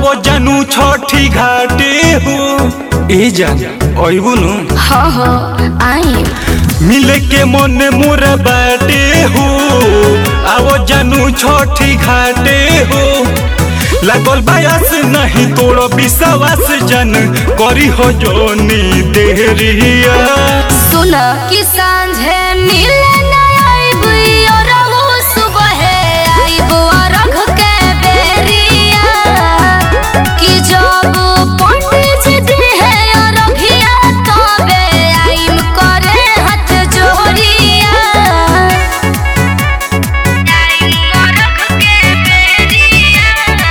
आवो जानू छठी घाटे हो ए जान अइबू नु हाँ हाँ आई मिले के मन मोर बाटे हो आवो जानू छठी घाटे हो लागल बायस नहीं तोड़ विश्वास जन करी हो जोनी देहरिया सुन कि सांझे मिले ना आइब और वो सुबह आइब अरघ के बेरिया कि जब पंडित जी दिहे अरघिया तबे आइम करे हाथ जोड़िया आइम अरघ के बेरिया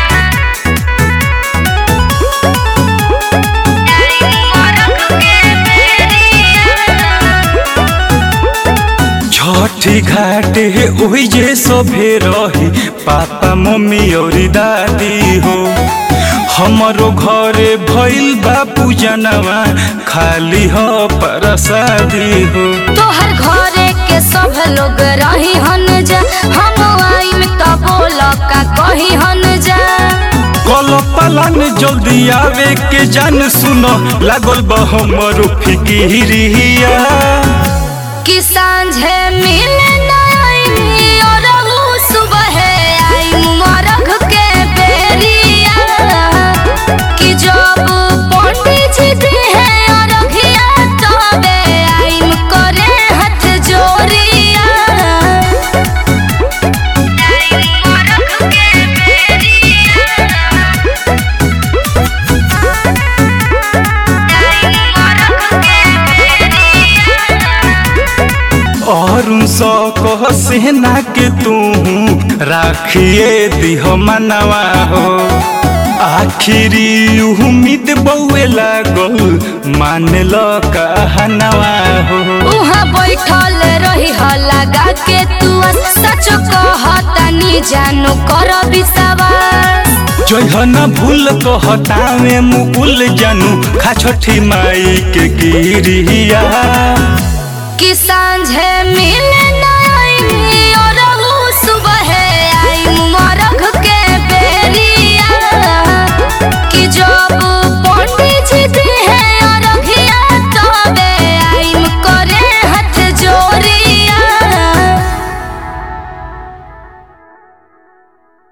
छठी घाटे ओहि जे सभे रही पापा मम्मी और दादी हो हमरो घरे भइल बा पूजनवा खाली हो प्रसादी हो तोहर घरे के सब लोग रही हन जा हम आइम त बोल का कही हन जा कल पलन जल्दी आवे के जान सुनो लागल बा हमरो फिकिरिया कि सांझे मिले ना आइम और उ सुबह आइम मरघ के बेरिया कि जब पंडित जी दिहे अरघिया तबे आइम करे हाथ जोड़िया आइम मरघ के बेरिया और सौ कह सेना के तू राखिए दिह मनवा हो आखिरी उम्मीद बउए लागल मान लो कहनवा हो उहाँ बैठल रही ह लगा के तू सच कहतनी जानो कर विश्वास जहन भूल कहतावे मुकुल जानू खा छठी माई के गिरिया कि सांझे मिले